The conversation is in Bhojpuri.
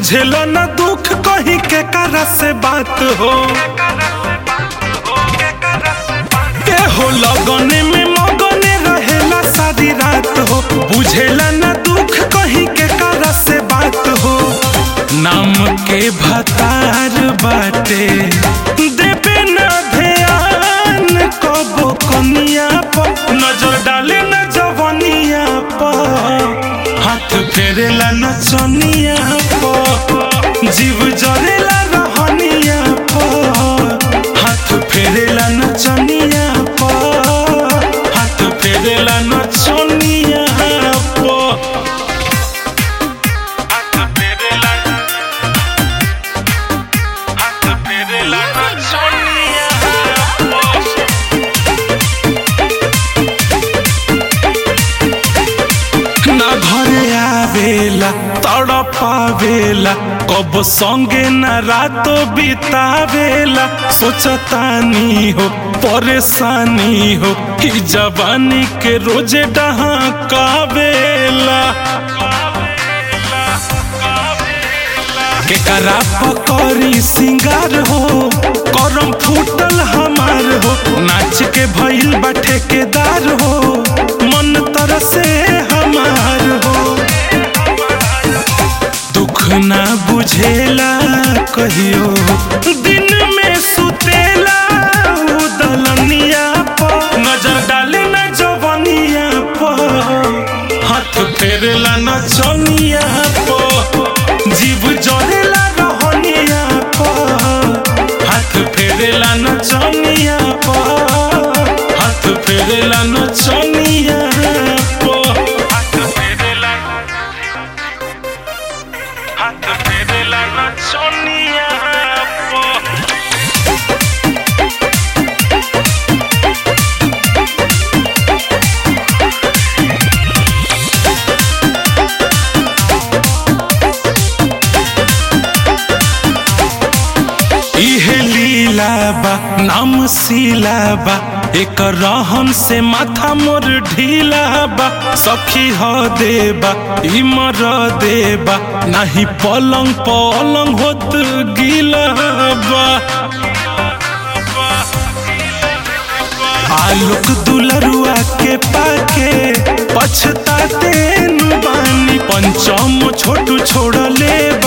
बुझेला न दुख कहीं के करा से बात हो के हो लगने में मगने रहेला सारी रात हो बुझेला न दुख कहीं के करा से बात हो नाम के भतार बाटे देवे न ध्यान कबो कनिया पर नजर डाले न जवनिया पर हाथ फेरेला न चनिया पर जीव जरेला रहनिया पर हाथ फेरेला न चनिया पर हाथ फेरेला न चनिया पर हाथ फेरेला हाथ फेरेला न चनिया पर ना घरे आवेला तड़पावेला कब संगे न रातो बितावेला सोचतानी हो परेशानी हो ही जवानी के रोजे डहाकावेला केकरा पकड़ी सिंगार हो करम फूटल हमार हो नाच के भइल बा ठेकेदार हो मन तरसे हमार हो दुख ना बुझेला कहियो दिन में सुतेला उ दलनिया पर नजर डाले न जवनिया पर हाथ फेरेला न चनिया पर जीव जरेला रहनिया पर हाथ फेरेला न चनिया पर हाथ फेरेला न चनिया पर हाथ फेरेला हाथ फेरेला न चनिया पर इहे लीला बा नाम सीला बा एक रहन से माथा मोर ढीला बा सखी ह देबा ई मर देबा नाही पलंग पलंग होत गीला बा आलोक दुलरुआ के पाके पछताते नु बानी पंचम छोटू छोड़ले